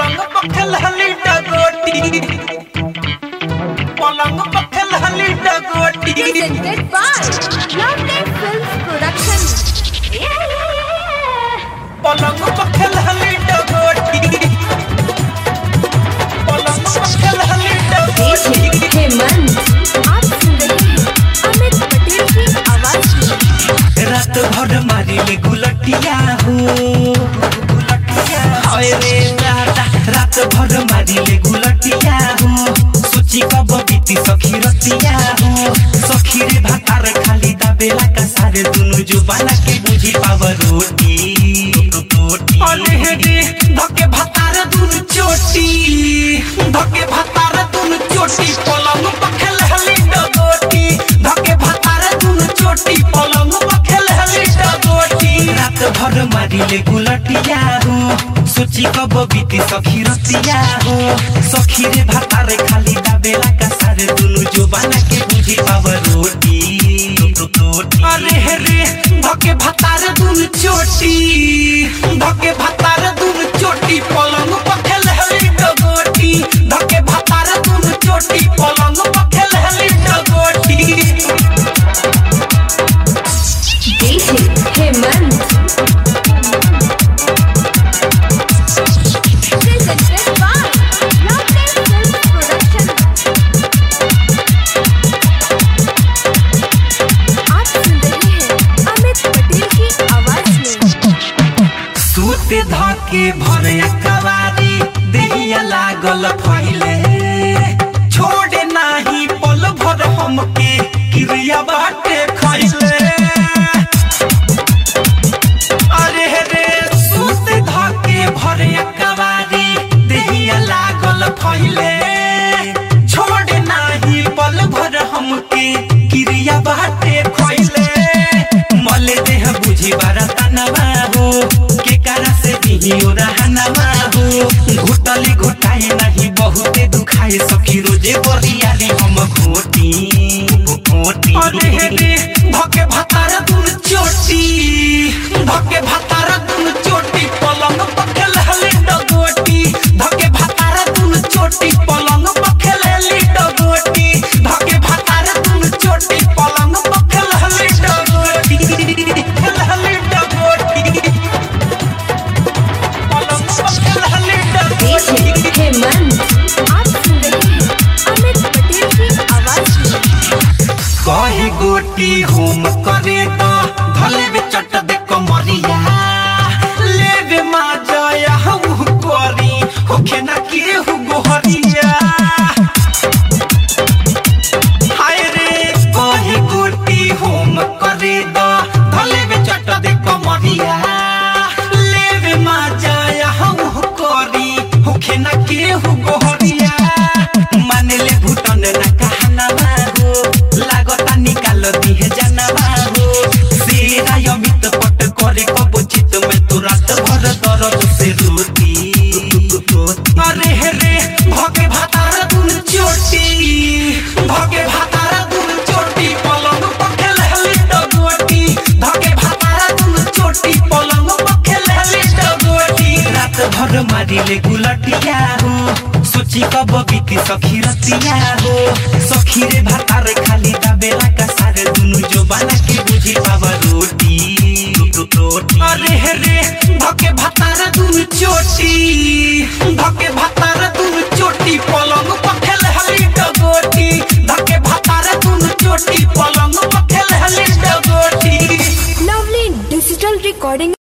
पलंग पखल हली डगोटी पलंग पखल हली डगोटी presented by Lovely Films Production. पलंग पखल हली डगोटी पलंग पखल हली डगोटी हेमंत आप सुन रहे हैं अमित पटेल की आवाज में रात भर मारिले गुलटिया हो हाय रे राता रात भर मारिले गुलटिया हो सोची कब बीती सखी रतिया हो सखी रे भातार खाली दाबेला का सारे दुनु जुबाना के बुझी पाव रोटी अरे हे रे धके भातार दुनु चोटी धके भातार दुनु चोटी पलंग पखेल हली डगोटी धके भातार दुनु चोटी पलंग पखेल हली डगोटी रात भर मारिले गुलटिया हो सोची कब बीती सखी रतिया हो सखी रे भातार खाली दाबेला का सारे दुनु जुबाना के बुझी पाव रोटी अरे हे रे धके भातार दुनु चोटी धके भातार दुनु चोटी पलंग पखेल हली डगोटी धके भातार दुनु चोटी पलंग पखेल हली डगोटी DJ Hemant presented by Lovely Films Production. आप सुन रहे हैं अमित पटेल की आवाज में सूते धके भरे कवारी देहिया लागल फैले छोड़े नाही पल भर हमके क्रिया बाटे खैले अरे रे सूते धके भरे कवारी देहिया लागल फैले छोड़े नाही पल भर हमके क्रिया बाटे खैले मले देह बुझी बरतनवा हो के करा से दिहियो रहनवा हो घुटली घुटाई नहीं बहुते दुखाए सखी रोजे बरियाली हम घोटी घोटी अरे रे धके भातार दुन चोटी धके भातार दुन चोटी पलंग पखेल हली डगोटी धके भातार दुन चोटी पलंग पखेल हली डगोटी धके भातार दुन चोटी पलंग पखेल हली डगोटी पखेल हली डगोटी पलंग पखेल हली डगोटी DJ हेमंत आप सुन रहे हैं अमित पटेल की आवाज में कही गोटी होम करे तो भले बे चट दे कमरिया लेबे मा जाया हु कोरी होखे ना के हु गोहरिया हाय रे कही गोटी होम करे तो भले बे चट दे कमरिया लेबे मा जाया हु कोरी होखे ना के हु गोहरिया मानेले भूटन ना कहना हो लागता निकाल दिहे जानवा हो सेरा यमित पट करे कब चित में तू रात भर दर्द से रोती अरे हे रे भगे भातार दुन चोटी भगे भातार दुन चोटी पलंग पखेल हली डगोटी भगे भातार दुन चोटी पलंग पखेल हली डगोटी रात भर मारिले गुलटिया हो सोची कब बीती सखी रतिया हो सखी रे भातार खाली दाबेला का सारे दुनु जो बाला के बुझी पावा रोटी अरे हे रे धके भातार दुनु चोटी धके भातार दुनु चोटी पलंग पखेल हली डगोटी धके भातार दुनु चोटी पलंग पखेल हली डगोटी Lovely digital recording